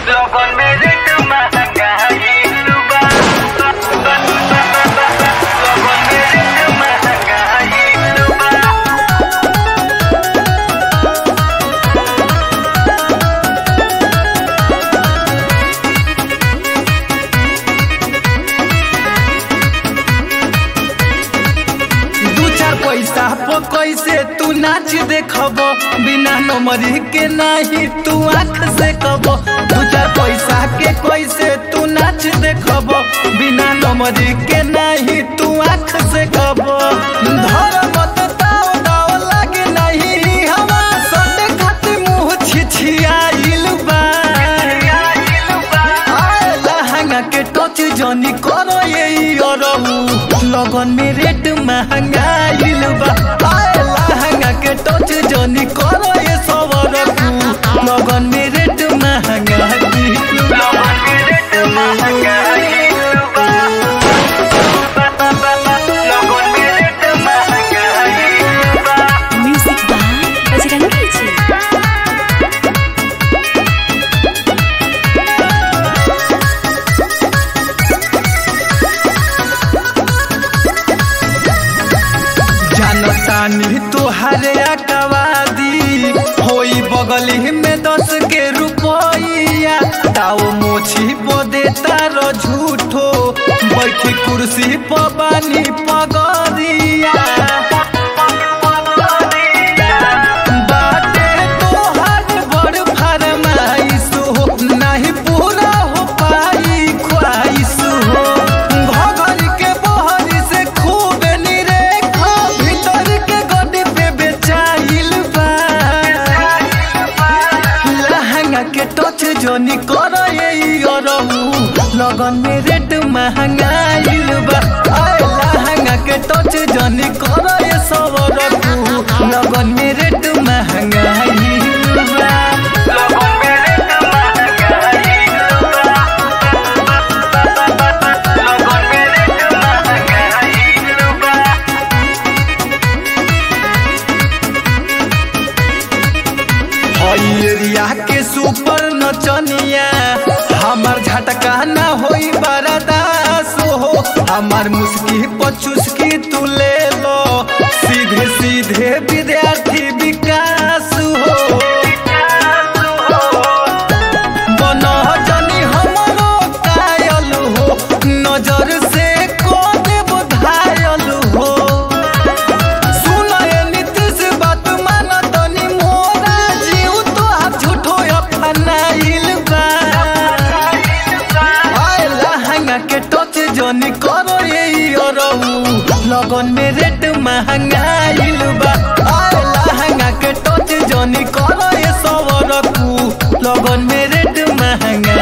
लगन में रेट महंगाई बा लगन में रेट महंगाई बा दू चार पैसा पर कैसे तू नाच देखब बिना नंबरी के नहीं तू आँख से कब दू चार पैसा के कैसे तू नाच देखब बिना नंबरी के नहीं तू आँख से कब धर मत ताव दाव लागे नहीं हवा सटे खातिर मुँह छिछियाइल बा आए लहंगा के टच जनी करो ये अरहू लगन में रेट महंगाइल बा आए लहंगा के टच जनी करो ये सवरकू लगन में रेट महंगाइल बा लगन में रेट महंगाई बा लगन में रेट महंगाई बा म्यूजिक बाय बजरंगी जी जानतानी तोहरे अकवादी होई बगली में दस के रुपया ताओ मोछी पो देता रो झूठो बैठी कुर्सी पर बानी पगरिया बाटे तोहर बड़ फरमाइश हो नहीं पूरा हो पाई ख्वाहिश हो घघर के बहर से खूब निरेखो भीतर के गड्डी पे बेचाइल बा लहंगा के टच जोनी कर अरहू लगन में रेट महंगाइल बा आए लहंगा के टच जोनी कर सब रखू लगन में रेट महंगाइल बा लगन में रेट महंगाई बा लगन में रेट महंगाई बा हई एरिया के सुपर नचनिया हमार झटका ना होई बरदास हो हमार मुस्की पचुस्की तू ले लो सीधे सीधे विद्यार्थी विकास हो बनह जनी हमरो कायल हो नजर से को देव घायल हो सुनए नीतीश बात मान तनी मोरा जीव तो आप झूठो अपनाइल बा आए लहंगा के टच जनी करो ये अरहू लगन में रेट महंगाइल बा आए लहंगा के टच जनी करो ये सब रखू लगन में रेट महंगा